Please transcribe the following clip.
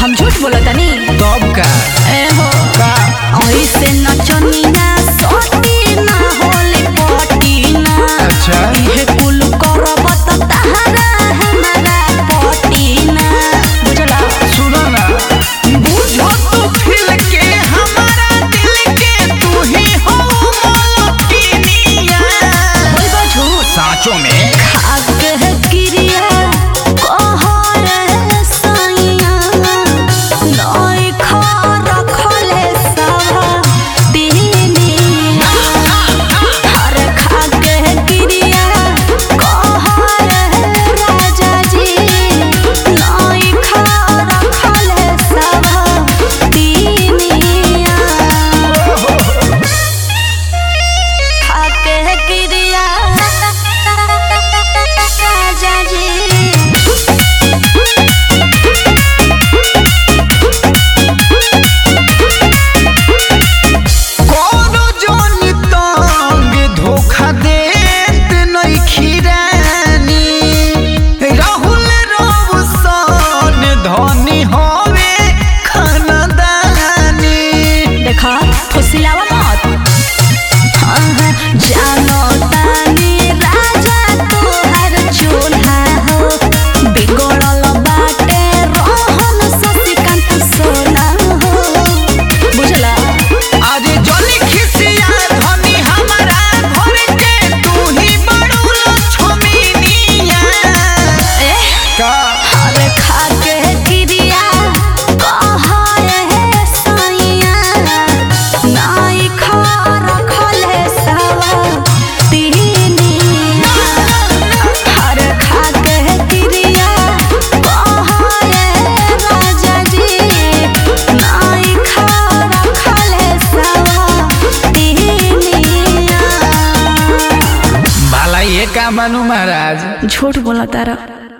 हम झूठ बोला तनी तब का ए हो का ऐसे नचनिया सोती ना होले पटी ना अच्छा इहे कुल करब त तहरा हमारा पटी ना बुझला सुनो ना बुझो तो फिल के हमारा दिल के तू ही हो मोलकिनिया बोलबो झूठ साँचों में खाक है क्रिया कहर सैया नई खा रखले सब दिनिया हर खाक है क्रिया कहर राजा जी नई खा रखले सब दिनिया खाके क्रिया राजा जी कोनो जोन तंग धोखा देत नहीं खिरानी राहुल रोशन धनी होवे खानदानी देखा फुसिलावा मत हाँ, हाँ, जानो तानी राजा तोहर चूल्हा हो बिगड़ल बाटे रोहन शशिकांत सोना हो बुझला आज जली खिसिया धनी हमारा घर के तू ही बड़ू लक्ष्मीनिया ए का हर खाके क्रिया कहरे सैया नाई खा रखले सब तिनिया हर खाके क्रिया कहरे राजा जी नाई खा रखले सब तिनिया भला ये का मानू महाराज झूठ बोला तारा